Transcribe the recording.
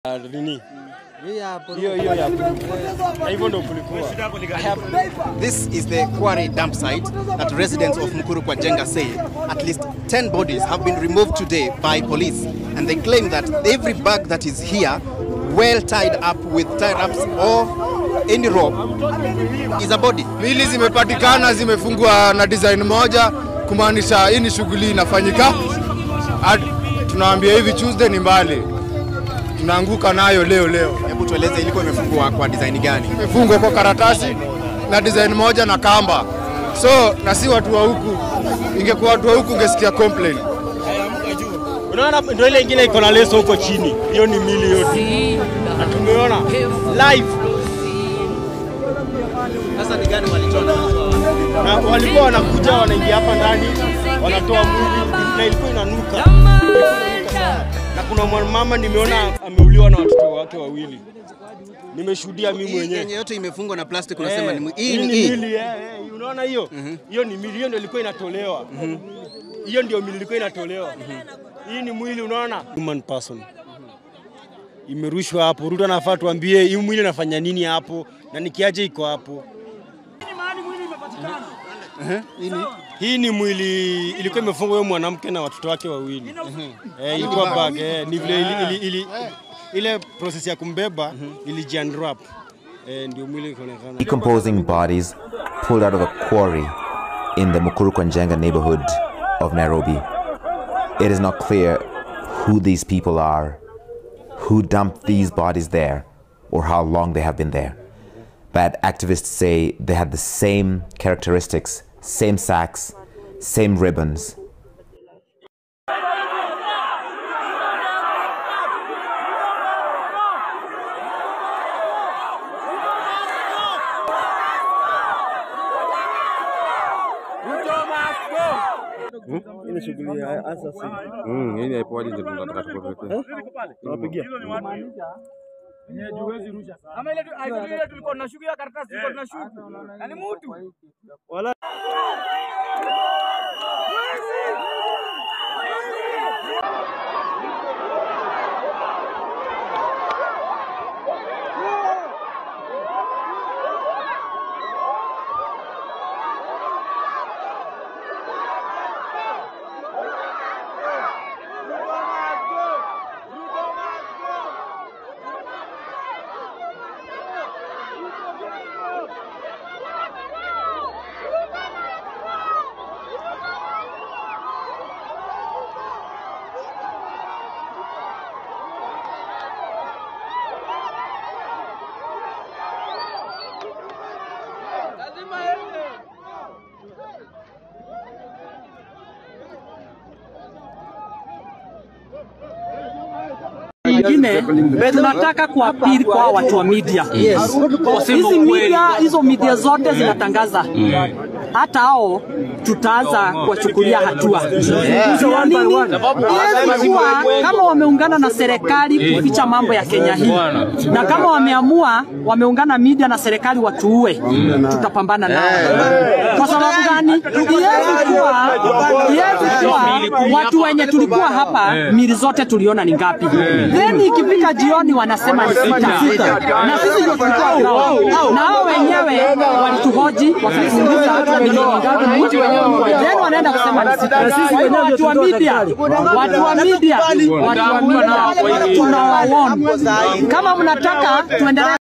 nini hiyo hiyo ya blue. Na hivyo ndo kulikuwa. I have This is the quarry dump site that residents of Mukuru kwa Jenga say at least 10 bodies have been removed today by police and they claim that every bag that is here well tied up with tie wraps or any rope is a body. Mili zimepatikana zimefungwa na design moja, kumaanisha hii ni shughuli inafanyika. Ad, tunaambia hivi Tuesday ni mbali, tunaanguka nayo leo leo. Hebu tueleze ilikuwa imefungwa kwa design gani? Imefungwa kwa karatasi na design moja na kamba, so na si watu wa huku. Ingekuwa watu wa huku ungesikia complain. Unaona ndio ile ingine iko na leso huko chini. Hiyo ni mili yote. Na tumeona live Sasa ni gani walitoa na walikuwa wanakuja wanaingia hapa ndani wanatoa mwili na ilikuwa inanuka. Ilikuwa inanuka sana. Na kuna mwanamama nimeona ameuliwa na watoto wake wawili. Nimeshuhudia mimi Hii mwenyewe. yenye yote imefungwa na plastic unasema Eh, ni mwi- hii hii ni ni hii. mili eh, eh, unaona hiyo hiyo ni mili hiyo ndio ilikuwa inatolewa hiyo ndio mili ilikuwa inatolewa hii ni mwili unaona human person imerushwa hapo Ruto anafaa tuambie hii mwili inafanya nini hapo na nikiaje iko hapo hii ni mwili ilikuwa imefungwa huyo mwanamke na watoto wake wawili eh, ilikuwa bag eh, ni vile ili, ili, ili, ile process ya kumbeba ilijiunwrap eh, ndio mwili ikaonekana decomposing bodies pulled out of a quarry in the Mukurukwanjenga neighborhood of Nairobi. It is not clear who these people are, who dumped these bodies there, or how long they have been there. But activists say they had the same characteristics, same sacks, same ribbons, Kama ile tu- ile tulikuwa tunashuku hiyo karatasi tulikuwa tunashuku. Na ni mtu. nyingine tunataka kuapili kwa watu wa media. Hizi media hizo media zote zinatangaza hata hao tutaanza kuwachukulia hatua. Jua nini? Iwezi kuwa kama wameungana na serikali kuficha mambo ya Kenya hii, na kama wameamua wameungana media na serikali watuue, tutapambana nao. Kwa sababu gani? Iwezi kuwa iwezi kuwa watu wenye tulikuwa hapa mili zote tuliona ni ngapi? Then ikifika jioni wanasema ni sita, na sisi ndio tulikuwa ground, na hao wenyewe walituhoji wakatuuliza watu wenyewe ni ngapi, mji wenyewe ni ngapi? then wanaenda kusema ni sita. Kwa hivyo watu wa media, watu wa media, watu wa media tunawaona kama mnataka tuendelee